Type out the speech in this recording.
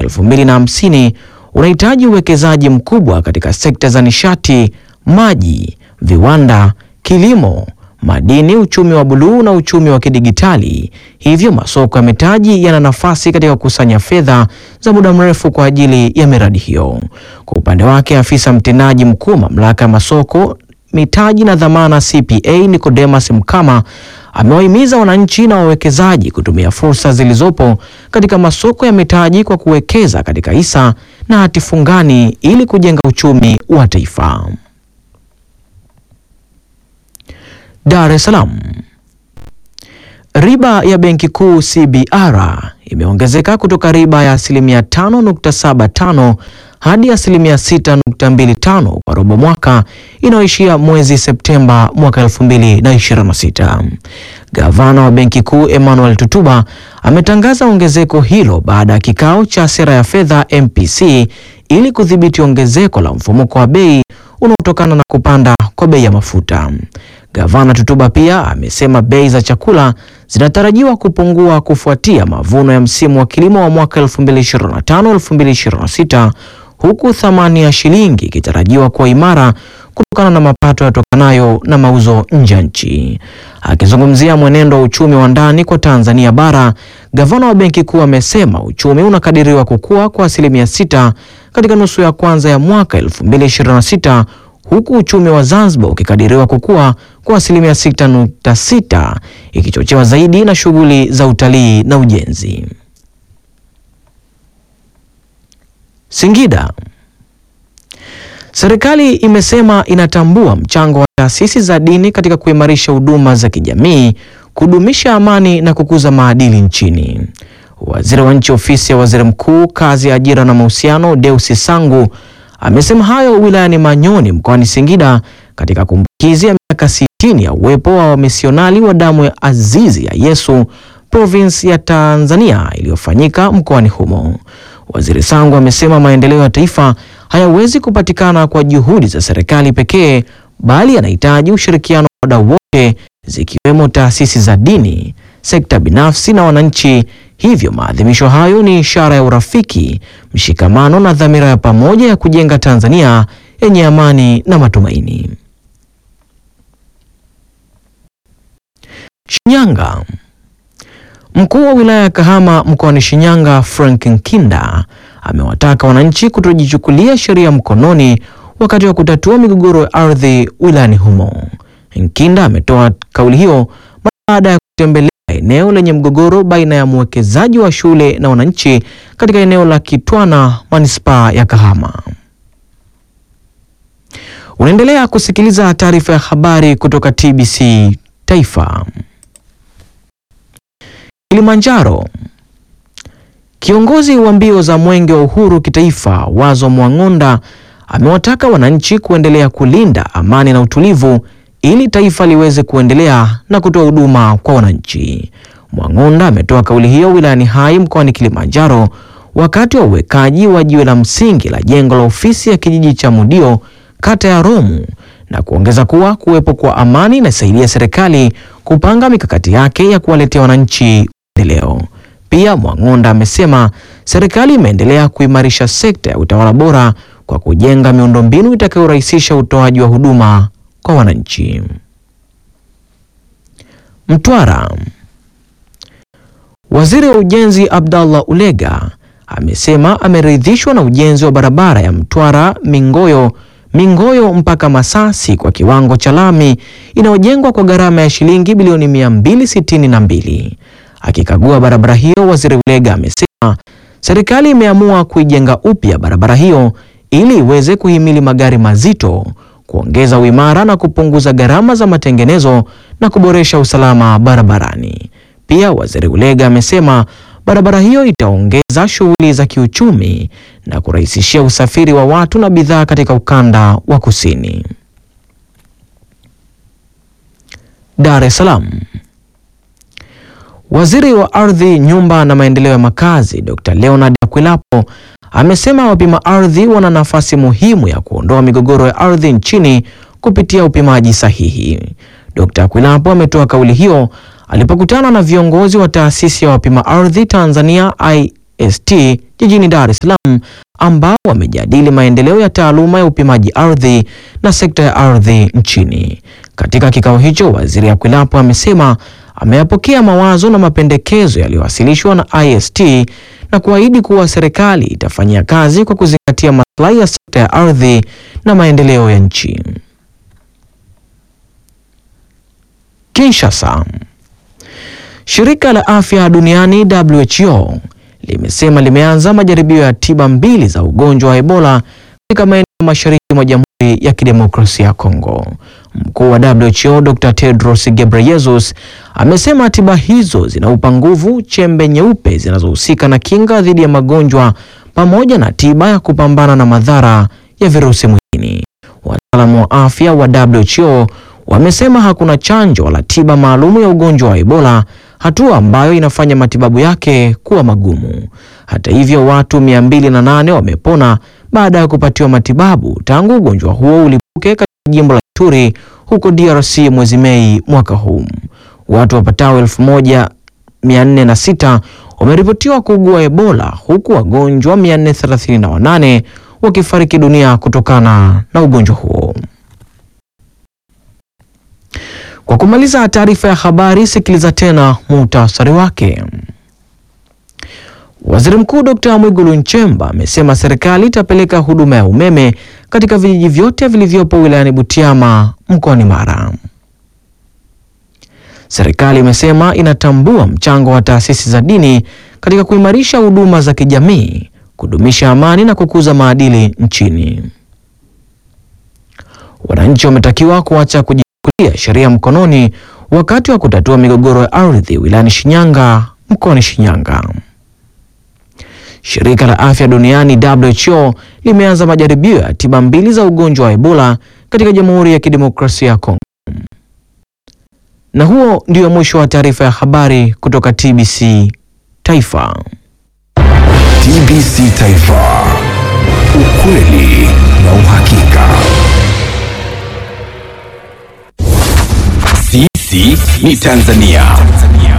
2050 unahitaji uwekezaji mkubwa katika sekta za nishati, maji, viwanda, kilimo, madini, uchumi wa buluu na uchumi wa kidigitali. Hivyo masoko ya mitaji yana nafasi katika kukusanya fedha za muda mrefu kwa ajili ya miradi hiyo. Kwa upande wake, afisa mtendaji mkuu mamlaka ya masoko mitaji na dhamana CPA Nicodemus Mkama amewahimiza wananchi na wawekezaji kutumia fursa zilizopo katika masoko ya mitaji kwa kuwekeza katika hisa na hati fungani ili kujenga uchumi wa taifa. Dar es Salaam. Riba ya Benki Kuu CBR imeongezeka kutoka riba ya asilimia 5.75 hadi asilimia 6.25 kwa robo mwaka inayoishia mwezi Septemba mwaka 2026. Gavana wa Benki Kuu Emmanuel Tutuba ametangaza ongezeko hilo baada ya kikao cha sera ya fedha MPC ili kudhibiti ongezeko la mfumuko wa bei unaotokana na kupanda kwa bei ya mafuta. Gavana Tutuba pia amesema bei za chakula zinatarajiwa kupungua kufuatia mavuno ya msimu wa kilimo wa mwaka 2025-2026 huku thamani ya shilingi ikitarajiwa kuwa imara kutokana na mapato yatokanayo na mauzo nje ya nchi. Akizungumzia mwenendo wa uchumi wa ndani kwa Tanzania bara, gavana wa Benki Kuu amesema uchumi unakadiriwa kukua kwa asilimia sita katika nusu ya kwanza ya mwaka 2026 huku uchumi wa Zanzibar ukikadiriwa kukua kwa asilimia 6.6 ikichochewa zaidi na shughuli za utalii na ujenzi. Singida. Serikali imesema inatambua mchango wa taasisi za dini katika kuimarisha huduma za kijamii, kudumisha amani na kukuza maadili nchini. Waziri wa Nchi Ofisi ya Waziri Mkuu, Kazi, Ajira na Mahusiano, Deusi Sangu amesema hayo wilayani Manyoni mkoani Singida katika kumbukizi ya miaka 60 ya uwepo wa wamisionari wa damu ya azizi ya Yesu province ya Tanzania iliyofanyika mkoani humo. Waziri Sangu amesema maendeleo ya taifa hayawezi kupatikana kwa juhudi za serikali pekee bali yanahitaji ushirikiano wa wadau wote zikiwemo taasisi za dini, sekta binafsi na wananchi. Hivyo maadhimisho hayo ni ishara ya urafiki, mshikamano na dhamira ya pamoja ya kujenga Tanzania yenye amani na matumaini. Shinyanga. Mkuu wa wilaya ya Kahama mkoani Shinyanga, Frank Nkinda amewataka wananchi kutojichukulia sheria mkononi wakati wa kutatua migogoro ya ardhi wilayani humo. Nkinda ametoa kauli hiyo baada ya kutembelea eneo lenye mgogoro baina ya mwekezaji wa shule na wananchi katika eneo la Kitwana, manispaa ya Kahama. Unaendelea kusikiliza taarifa ya habari kutoka TBC Taifa. Kilimanjaro. Kiongozi wa mbio za Mwenge wa Uhuru kitaifa, Wazo Mwang'onda amewataka wananchi kuendelea kulinda amani na utulivu ili taifa liweze kuendelea na kutoa huduma kwa wananchi. Mwang'onda ametoa kauli hiyo wilayani Hai mkoani Kilimanjaro wakati wa uwekaji wa jiwe la msingi la jengo la ofisi ya kijiji cha Mudio kata ya Romu na kuongeza kuwa kuwepo kwa amani inasaidia serikali kupanga mikakati yake ya kuwaletea wananchi maendeleo. Pia Mwang'onda amesema serikali imeendelea kuimarisha sekta ya utawala bora kwa kujenga miundombinu itakayorahisisha utoaji wa huduma kwa wananchi. Mtwara. Waziri wa Ujenzi Abdallah Ulega amesema ameridhishwa na ujenzi wa barabara ya Mtwara Mingoyo Mingoyo mpaka Masasi kwa kiwango cha lami inayojengwa kwa gharama ya shilingi bilioni 262. Akikagua barabara hiyo, Waziri Ulega amesema serikali imeamua kuijenga upya barabara hiyo ili iweze kuhimili magari mazito, kuongeza uimara na kupunguza gharama za matengenezo na kuboresha usalama barabarani. Pia Waziri Ulega amesema barabara hiyo itaongeza shughuli za kiuchumi na kurahisishia usafiri wa watu na bidhaa katika ukanda wa kusini. Dar es Salaam. Waziri wa Ardhi, Nyumba na Maendeleo ya Makazi, Dr. Leonard Akwilapo amesema wapima ardhi wana nafasi muhimu ya kuondoa migogoro ya ardhi nchini kupitia upimaji sahihi. Dr. Akwilapo ametoa kauli hiyo alipokutana na viongozi wa taasisi ya wapima ardhi Tanzania IST jijini Dar es Salaam ambao wamejadili maendeleo ya taaluma ya upimaji ardhi na sekta ya ardhi nchini. Katika kikao hicho, Waziri Akwilapo amesema ameyapokea mawazo na mapendekezo yaliyowasilishwa na IST na kuahidi kuwa serikali itafanyia kazi kwa kuzingatia maslahi ya sekta ya ardhi na maendeleo ya nchi. Kinshasa. Shirika la Afya Duniani WHO limesema limeanza majaribio ya tiba mbili za ugonjwa wa Ebola katika maeneo mashariki mwa Jamhuri ya Kidemokrasia ya Kongo. Mkuu wa WHO Dr. Tedros Ghebreyesus amesema tiba hizo zinaupa nguvu chembe nyeupe zinazohusika na kinga dhidi ya magonjwa pamoja na tiba ya kupambana na madhara ya virusi mwilini. Wataalamu wa afya wa WHO wamesema hakuna chanjo wala tiba maalumu ya ugonjwa wa Ebola, hatua ambayo inafanya matibabu yake kuwa magumu. Hata hivyo, watu 208 wamepona baada ya kupatiwa matibabu tangu ugonjwa huo ulipuke katika jimbo la Ituri huko DRC mwezi Mei mwaka huu. Watu wapatao 1406 wameripotiwa kuugua Ebola huku wagonjwa 438 wakifariki dunia kutokana na ugonjwa huo. Kwa kumaliza taarifa ya habari, sikiliza tena muhtasari wake. Waziri Mkuu Dr. Mwigulu Nchemba amesema serikali itapeleka huduma ya umeme katika vijiji vyote vilivyopo wilayani Butiama mkoani Mara. Serikali imesema inatambua mchango wa taasisi za dini katika kuimarisha huduma za kijamii, kudumisha amani na kukuza maadili nchini. Wananchi wametakiwa kuacha kujichukulia sheria mkononi wakati wa kutatua migogoro ya ardhi wilayani Shinyanga mkoani Shinyanga. Shirika la Afya Duniani WHO limeanza majaribio ya tiba mbili za ugonjwa wa Ebola katika Jamhuri ya Kidemokrasia ya Kongo. Na huo ndio mwisho wa taarifa ya habari kutoka TBC Taifa. TBC Taifa. Ukweli na uhakika. Sisi ni Tanzania.